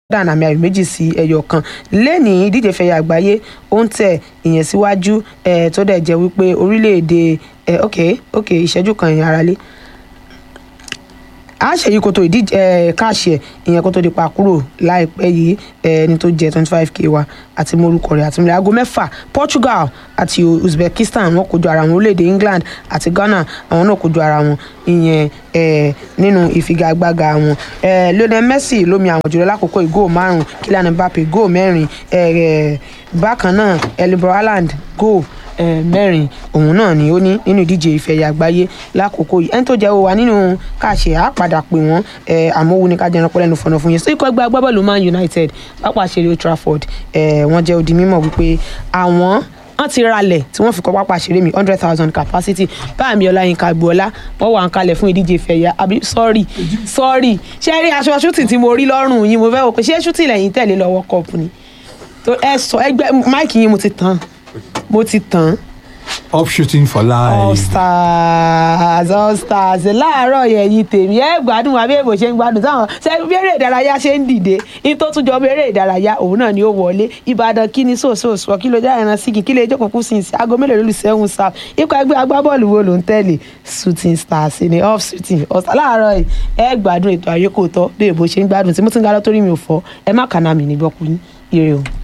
Jordan àmì ayò méjì sí ẹyọ kan lẹ́nìí ìdíje fẹ̀yà àgbáyé ó ń tẹ̀ ìyẹn síwájú eh, tó dẹ̀ jẹ́ wípé orílẹ̀-èdè eh, ok ok ìṣẹ́jú kan ìyẹn ara lé a ṣe yí koto ìdíje ẹ káàṣì ẹ ìyẹn kó tó di pa kúrò láìpẹ́ yìí ẹ ẹni tó jẹ twenty five k wa àti morúkọ rẹ̀ àti mílẹ̀ aago mẹ́fà Portugal àti Uzbekistan wọ́n kojú ara wọn orílẹ̀-èdè England àti Ghana àwọn náà kojú ara wọn ìyẹn ẹ nínú ìfigagbága wọn ẹ Lionel Messi lómi àwọn jùlọ lákòókò ìgò márùn Kylian Mbappe góò mẹ́rin ẹ ẹ bákan náà Erling Haaland góò eh, mẹ́rin òun náà ni ó ní nínú ìdíje ìfẹ̀yà àgbáyé lákòókò yìí ẹni tó jẹ́ wa nínú káàṣe àpàdà pé wọ́n àmọ́wò ní kájọ ẹranko lẹ́nu fọ̀nà fún yẹn sí ikọ̀ ẹgbẹ́ agbábọ́ọ̀lù Man United pápá ṣeré Old Trafford eh, wọ́n jẹ́ odi mímọ̀ wípé àwọn wọ́n ti ralẹ̀ tí wọ́n fi kọ́ pápá ṣeré mi hundred thousand capacity báàmì ọláyínká agboola wọ́n wà ń kalẹ̀ fún ìdíje ìfẹ̀yà àbí sọ́ọ̀rì sọ́ọ̀rì ṣé rí aṣọ ṣútì tí mo rí lọ́rùn yín mo fẹ́ wò pé ṣé ṣútì lẹ́yìn tẹ̀lé lọ́wọ́ kọ́ọ̀pù ni tó ẹ sọ ẹgbẹ́ máìkì yín mo ti tàn mo ti tàn up shooting for all life. stars all stars láàárọ̀ yẹn yìí tèmi ẹ gbádùn àbí èbò ṣe ń gbádùn táwọn ṣe bí eré ìdárayá ṣe ń dìde ní tó tún jọ bí eré ìdárayá òun náà ni ó wọlé ìbàdàn kí ni sòsòsò kí ló já ẹran sígi kí lè jókòó kú sí ìsìn aago mélòó lólu sẹ́hùn sáà ikọ̀ ẹgbẹ́ agbábọ́ọ̀lù wo ló ń tẹ̀lé shooting stars ni off shooting ọ̀sán láàárọ̀ yìí ẹ gbádùn ètò àyíkò tọ́ bí èbò ṣe ń gbádùn tí mo ti ń ga lọ́tọ́rí mi ò fọ́ ẹ má kàná mi nígbọ́kùn yín ire o.